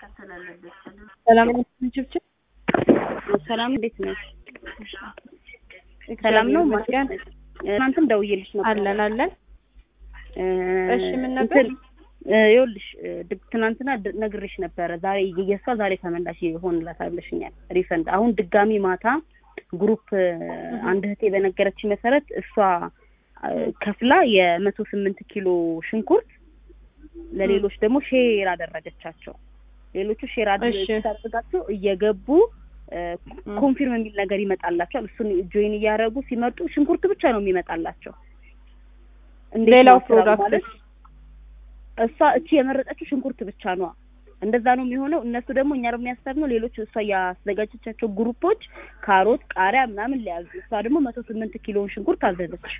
ሰላም ችብችብ ሰላም እንዴት ነሽ? ሰላም ነው ማስኪያን እናንተም ደውዬልሽ ነበር። አለን አለን። እ እሺ ምን ነበር? እንትን እ ይኸውልሽ ድ- ትናንትና ድ- ነግሬሽ ነበረ። ዛሬ የእሷ ዛሬ ተመላሽ ይሆንላታል ብለሽኛል። ሪፈንድ አሁን ድጋሚ ማታ ግሩፕ እ አንድ እህቴ በነገረች መሰረት እሷ እ ከፍላ የመቶ ስምንት ኪሎ ሽንኩርት ለሌሎች ደግሞ ሼር አደረገቻቸው። ሌሎቹ ሼር እሺ። አድርጋቸው እየገቡ እ ኮንፊርም የሚል ነገር ይመጣላቸዋል። እሱን ጆይን እያደረጉ ሲመጡ ሽንኩርት ብቻ ነው የሚመጣላቸው። እንዴት ሌላው ነው ስራው ፕሮዳክት ማለት እሷ እቺ የመረጠችው ሽንኩርት ብቻ ነው። እንደዛ ነው የሚሆነው። እነሱ ደግሞ እኛ ደግሞ ያሰብነው ሌሎች እሷ ያዘጋጀቻቸው ግሩፖች ካሮት፣ ቃሪያ ምናምን ሊያዙ እሷ ደግሞ መቶ ስምንት ኪሎን ሽንኩርት አዘዘች።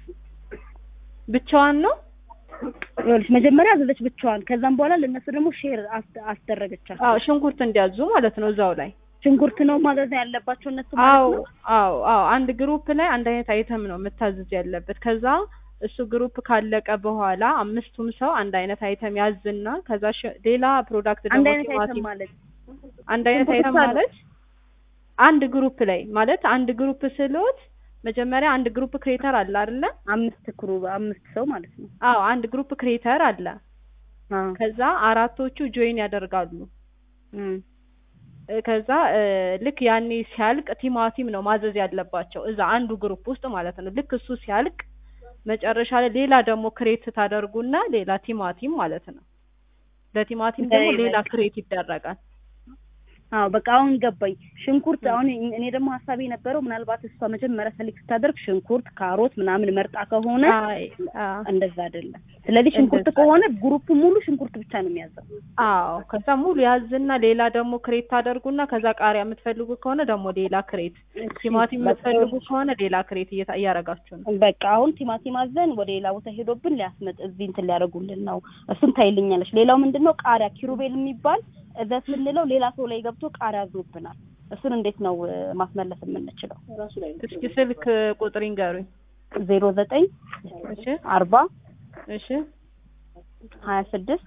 ብቻዋን ነው? ይኸውልሽ መጀመሪያ አዘዘች ብቻዋን። ከዛም በኋላ ለእነሱ ደግሞ ሼር አስ- አስደረገቻቸው። አዎ ሽንኩርት እንዲያዙ ማለት ነው እዛው ላይ። ሽንኩርት ነው ማዘዝ ያለባቸው እነሱ አዎ ማለት ነው። አዎ አዎ አንድ ግሩፕ ላይ አንድ አይነት አይተም ነው መታዘዝ ያለበት። ከዛ እሱ ግሩፕ ካለቀ በኋላ አምስቱም ሰው አንድ አይነት አይተም ያዝና ከዛ ሽ- ሌላ ፕሮዳክት አንድ ደግሞ አይነት አይተም ቲማቲም ማለት አንድ አይነት ሽንኩርት አይተም ብቻ ነው። ማለት አንድ ግሩፕ ላይ ማለት አንድ ግሩፕ ስሎት መጀመሪያ አንድ ግሩፕ ክሬተር አለ አይደለ? አምስት ክሩ አምስት ሰው ማለት ነው። አዎ አንድ ግሩፕ ክሬተር አለ። አዎ ከዛ አራቶቹ ጆይን ያደርጋሉ። እም። እ፣ ከዛ እ፣ ልክ ያኔ ሲያልቅ ቲማቲም ነው ማዘዝ ያለባቸው እዛ አንዱ ግሩፕ ውስጥ ማለት ነው። ልክ እሱ ሲያልቅ መጨረሻ ላይ ሌላ ደግሞ ክሬት ታደርጉና ሌላ ቲማቲም ማለት ነው። ለቲማቲም ደግሞ በይ ሌላ በቃ። ክሬት ይደረጋል። አዎ በቃ አሁን ገባኝ። ሽንኩርት አሁን እኔ ደግሞ ሀሳቤ የነበረው ምናልባት እሷ መጀመሪያ ሰሊክ ስታደርግ ሽንኩርት፣ ካሮት ምናምን መርጣ ከሆነ አይ አዎ እንደዛ አይደለም። ስለዚህ ሽንኩርት እንደዛ ከሆነ ግሩፕ ሙሉ ሽንኩርት ብቻ ነው የሚያዘው። አዎ ከዛ ሙሉ ያዝና ሌላ ደግሞ ክሬት ታደርጉና ከዛ ቃሪያ የምትፈልጉ ከሆነ ደግሞ ሌላ ክሬት፣ ቲማቲም የምትፈልጉ ከሆነ ሌላ ክሬት እየታ- እያደረጋችሁ ነው። በቃ አሁን ቲማቲም አዘን ወደ ሌላ ቦታ ሄዶብን ሊያስመጥ እዚህ እንትን ሊያደርጉልን ነው። እሱን ታይልኛለች። ሌላው ምንድን ነው ቃሪያ ኪሩቤል የሚባል እዘት የምንለው ሌላ ሰው ላይ ገብቶ ቃሪያ አዞብናል። እሱን እንዴት ነው እ፣ ማስመለስ የምንችለው? እስኪ ስልክ ቁጥር ይንገሩኝ። ዜሮ ዘጠኝ እሺ አርባ እሺ ሀያ ስድስት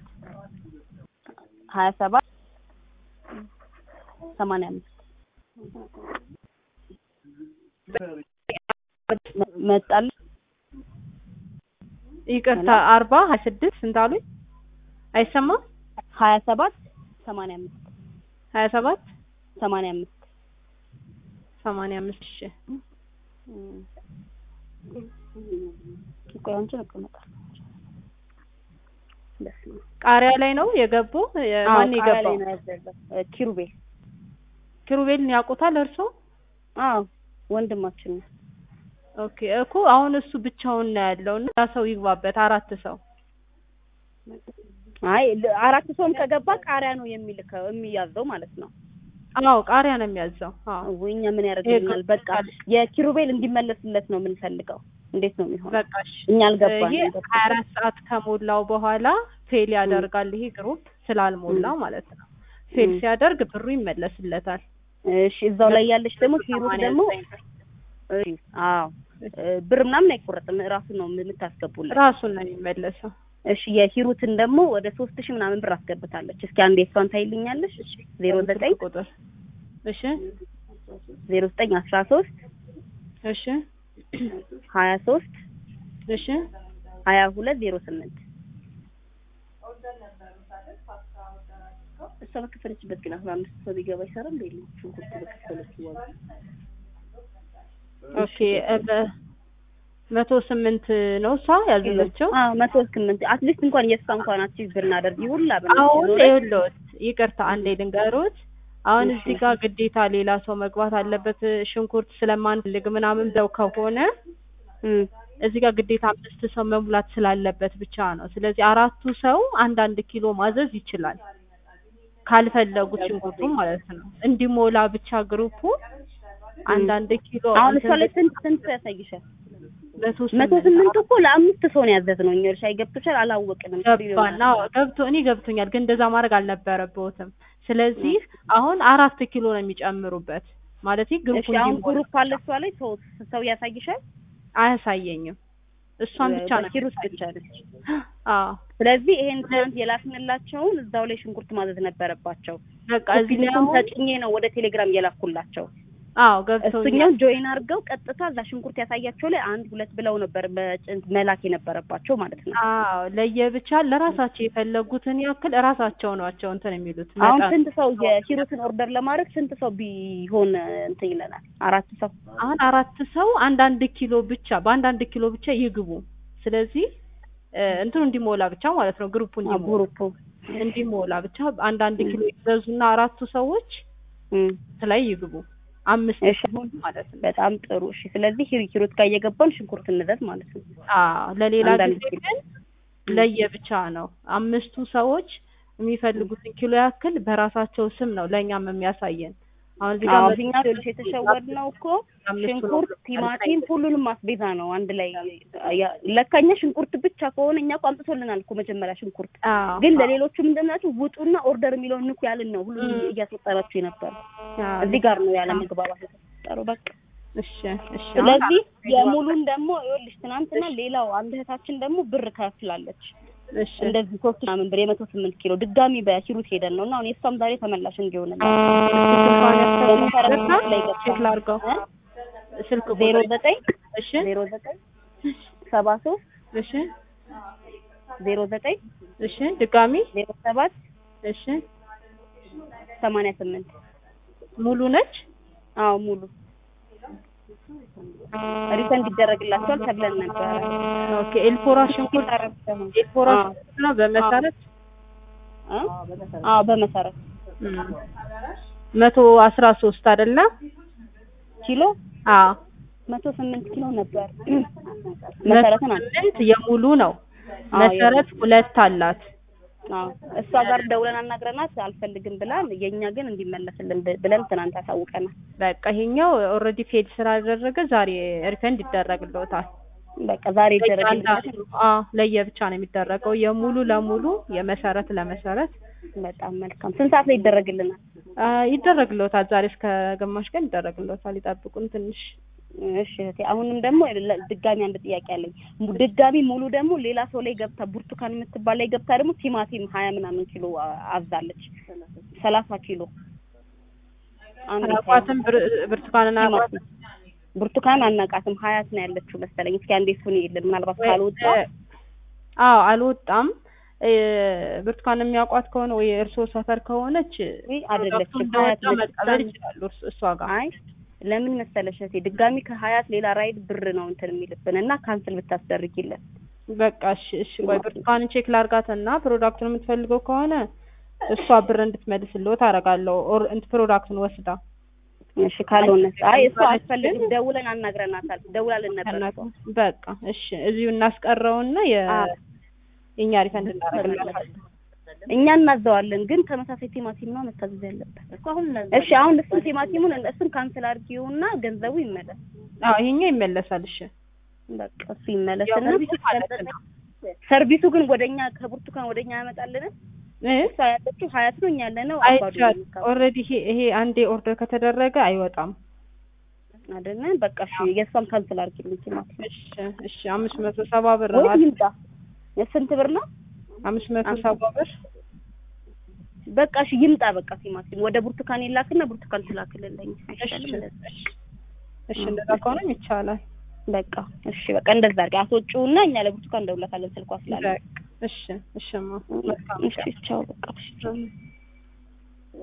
ሀያ ሰባት ሰማንያ አምስት መጣል ይቅርታ አርባ ሀያ ስድስት ስንት አሉኝ? አይሰማም? ሀያ ሰባት ሰማንያ አምስት ሀያ ሰባት ሰማንያ አምስት ሰማንያ አምስት እሺ ቆይ አንቺን እቀመጣለሁ። በስመ አብ። ቃሪያ ላይ ነው የገቡ የ- አዎ፣ ማን ቃሪያ የገባው? ላይ ነው ያዘዘው። እ፣ ኪሩቤል ኪሩቤልን ያውቁታል እርሶ? አዎ ወንድማችን ነው። ኦኬ እኮ አሁን እሱ ብቻውን ነው ያለው እና ያ ሰው ይግባበት አራት ሰው አይ ል- አራት ሰውም ከገባ ቃሪያ ነው የሚልከው የሚያዘው ማለት ነው። አዎ ቃሪያ ነው የሚያዘው አዎ ወይ እኛ ምን ያደርግልናል? በቃ የኪሩቤል እንዲመለስለት ነው የምንፈልገው። እንዴት ነው የሚሆነው? በቃ እሺ እኛ አልገባንም። ይሄ ሀያ አራት ሰዓት ከሞላው በኋላ ፌል ያደርጋል ይሄ ግሩፕ ስላልሞላ ማለት ነው ፌል ም። ሲያደርግ ብሩ ይመለስለታል እሺ እዛው ላይ ያለች ደግሞ ሂሩት ደግሞ እሺ፣ አዎ እ፣ ብር ምናምን አይቆረጥም። እራሱ ነው የምታስገቡለት። ራሱን ነው የሚመለሰው እሺ የሂሩትን ደግሞ ወደ ሶስት ሺህ ምናምን ብር አስገብታለች። እስኪ አንዴ እሷን ታይልኛለሽ? ዜሮ ዘጠኝ ቁጥር እሺ ዜሮ ዘጠኝ አስራ ሶስት እሺ ሀያ ሶስት እሺ ሀያ ሁለት ዜሮ ስምንት እሷ በከፈለችበት ግን አስራ አምስት ሰው ቢገባ ይሰራል እንዴ? ሽንኩርት በከፈለች ዋጋ ኦኬ እ፣ በ- መቶ ስምንት ነው እሷ ያዘዘችው አዎ መቶ ስምንት አትሊስት እንኳን የእሷ እንኳን አቺቭ ብናደርግ ይሁላ አሁን ይኸውልዎት ይቅርታ አንዴ ልንገሮት አሁን እዚህ ጋር ግዴታ ሌላ ሰው መግባት አለበት ሽንኩርት ስለማንፈልግ ምናምን ብለው ከሆነ እዚህ ጋር ግዴታ አምስት ሰው መሙላት ስላለበት ብቻ ነው። ስለዚህ አራቱ ሰው አንዳንድ ኪሎ ማዘዝ ይችላል ካልፈለጉት ሽንኩርቱም ማለት ነው። እንዲሞላ ብቻ ግሩፑ አንዳንድ ኪሎ አሁን እሷ ላይ ስንት ስንት ያሳይሻል? መቶ መቶ ስምንት እኮ ለአምስት ሰው ነው ያዘዝነው እኛ እርሻ ይገብቶሻል አላወቅንም። ገባና ገብቶ እኔ ገብቶኛል፣ ግን እንደዛ ማድረግ አልነበረበትም። ስለዚህ አሁን አራት ኪሎ ነው የሚጨምሩበት ማለት ግሩፑ እሺ አሁን እንዲሞላ ግሩፕ አለ እሷ ላይ ሰው ሰው ያሳይሻል? አያሳየኝም። እሷን ብቻ ነው በኪሩት ብቻ ነች። አዎ ስለዚህ ይሄን ትናንት የላክንላቸውን እዛው ላይ ሽንኩርት ማዘዝ ነበረባቸው። በቃ እዚህ ላይ ፊልሙን አሁን ተጭኜ ነው ወደ ቴሌግራም የላኩላቸው። አዎ ገብቶኛል እሱኛው ጆይን አድርገው ቀጥታ እዛ ሽንኩርት ያሳያቸው ላይ አንድ ሁለት ብለው ነበር በጭንት መላክ የነበረባቸው ማለት ነው። አዎ ለየብቻ ለራሳቸው የፈለጉትን ያክል እራሳቸው ናቸው እንትን የሚሉት አሁን መጠን ስንት ሰው የኪሩትን ኦርደር ለማድረግ ስንት ሰው ቢሆን እንትን ይለናል? አራት ሰው አሁን አራት ሰው አንዳንድ ኪሎ ብቻ በአንዳንድ ኪሎ ብቻ ይግቡ። ስለዚህ እ እንትኑ እንዲሞላ ብቻ ማለት ነው ግሩፑ እንዲሞላ ግሩፑ እንዲሞላ ብቻ አንዳንድ ኪሎ ይዘዙና አራቱ ሰዎች እም፣ ላይ ይግቡ። አምስት እሺ። ሲሆን ማለት ነው። በጣም ጥሩ እሺ። ስለዚህ ሂሩ- ኪሩት ጋር እየገባን ሽንኩርት እንዘዝ ማለት ነው። አዎ ለሌላ አንዳንድ ጊዜ ኪሎ። ግን ለየብቻ ነው። አምስቱ ሰዎች የሚፈልጉትን ኪሎ ያክል በራሳቸው ስም ነው ለእኛም የሚያሳየን። አሁን እዚህ ጋር አዎ መቶ እኛ ትንሽ የተሸወድነው እኮ አምስቱ ነው ሽንኩርት፣ ቲማቲም ሁሉንም አስቤዛ ነው አንድ ላይ ያ- ለካ እኛ ሽንኩርት ብቻ ከሆነ እኛ እኮ አምጥቶልናል እኮ መጀመሪያ ሽንኩርት አዎ ግን ለሌሎቹ ምንድን ናቸው ውጡና ኦርደር የሚለውን ንኩ ያልን ነው ሁሉ እም። እያስወጠራችሁ የነበረው አዎ፣ እዚህ ጋር ነው ያለ መግባባት የተፈጠረው በቃ እሺ እሺ። አሁን ስለዚህ የሙሉን ደግሞ ይኸውልሽ ትናንትና ሌላው አንድ እህታችን ደግሞ ብር ከፍላለች እሺ እንደዚህ ሶስት ምናምን ብር የመቶ ስምንት ኪሎ ድጋሚ በሂሩት ሄደን ነው እና አሁን የእሷም ዛሬ ተመላሽ እንዲሆን ቼክ ላድርገው ስልክ ዜሮ ቁጥር ዘጠኝ እሺ ዜሮ ዘጠኝ ሰባ ሶስት እሺ ዜሮ ዘጠኝ እሺ ድጋሚ ዜሮ ሰባት እሺ ሰማንያ ስምንት ሙሉ ነች አዎ ሙሉ ሪፈንድ ይደረግላቸዋል ተብለን ነበረ። ኦኬ ኤልፎራ ሽንኩርት ኤልፎራ አዎ። ሽንኩርት ነው በመሰረት እ? አዎ በመሰረት እም፣ መቶ አስራ ሶስት አይደለ ኪሎ አዎ መቶ ስምንት ኪሎ ነበር። መሰረትን አለ ስምንት የሙሉ ነው አዎ፣ መሰረት ሁለት አላት አዎ እሷ ጋር ደውለን አናግረናት አልፈልግም ብላን የእኛ ግን እንዲመለስልን ብ- ብለን ትናንት አሳውቀናል። በቃ ይሄኛው ኦልሬዲ ፌድ ስላደረገ ዛሬ ሪፈንድ ይደረግልዎታል በቃ ዛሬ ይደረግልን። ለእያንዳንዱ አዎ ለየብቻ ነው የሚደረገው የሙሉ ለሙሉ የመሰረት ለመሰረት በጣም መልካም። ስንት ሰዓት ላይ ይደረግልናል? አ፣ ይደረግልዎታል ዛሬ እስከ ግማሽ ቀን ይደረግልዎታል ይጠብቁን ትንሽ እሺ እህቴ፣ አሁንም ደግሞ ለ- ድጋሚ አንድ ጥያቄ አለኝ። mu- ድጋሚ ሙሉ ደግሞ ሌላ ሰው ላይ ገብታ ብርቱካን የምትባል ላይ ገብታ ደግሞ ቲማቲም ሀያ ምናምን ኪሎ አ- አዛለች ሰላሳ ኪሎ አንድ አቋትም ብርቱካንና አቋት ቲማቲም ብርቱካን አናቃትም ሀያት ነው ያለችው መሰለኝ። እስኪ አንዴ እሱን ይልን ምናልባት ካልወጣ አዎ አልወጣም እ፣ ብርቱካን የሚያውቋት ከሆነ ወይ እርስዎ ሰፈር ከሆነች ወይ አይደለችም እንደወጣ ሀያት መቀበል ነች። ይችላሉ እርስ- እሷ ጋር አይ ለምን መሰለሽ እህቴ ድጋሚ ከሀያት ሌላ ራይድ ብር ነው እንትን የሚልብን እና ካንስል ብታስደርጊልን በቃ እሺ እሺ ቆይ ብርቱካንን ቼክ ላርጋትና ፕሮዳክቱን የምትፈልገው ከሆነ እሷ ብር እንድትመልስልዎት አደርጋለሁ ኦር እንት ፕሮዳክቱን ወስዳ እሺ ካልሆነ አይ እሱ አስፈልግም ደውለን አናግረናታል ደውላልን ነበር እሷ። በቃ እሺ እዚሁ እናስቀረውና የ አዎ። የኛ ሪፈንድ እናደርግላታለን እኛ እናዘዋለን ግን ተመሳሳይ ቲማቲም ነው መታዘዝ ያለበት እሺ አሁን እሱን ቲማቲሙን እሱን ካንስል አድርጊውና ገንዘቡ ይመለስ አዎ ይሄኛው ይመለሳል እሺ በቃ እሱ ይመለስና ሰርቪሱ ማለት ነው ሰርቪሱ ግን ወደኛ ከብርቱካን ወደኛ ያመጣልን እ እሷ ያለችው ሀያት ነው እኛ ያለነው አባዶ አይቻል ኦልሬዲ ይሄ ይሄ አንዴ ኦርደር ከተደረገ አይወጣም አይደለ በቃ እሺ የእሷን ካንስል አድርጊልኝ ቲማቲም እሺ እሺ አምስት መቶ ሰባ ብር ወይ ማለት ይምጣ የስንት ብር ነው አምስት መቶ ሰባ ብር በቃ እሺ ይምጣ በቃ ቲማቲም ወደ ብርቱካን ይላክና ብርቱካን ትላክልልኝ እሺ አይሻልም እንደዛ? እሺ እንደዛ ከሆነም ይቻላል በቃ እሺ በቃ እንደዛ አድርጊ አስወጪውና እኛ ለብርቱካን እንደውላታለን ስልኳ ስላለ በቃ እሺ እሺማ መልካም እሺ ቻው በቃ እሺ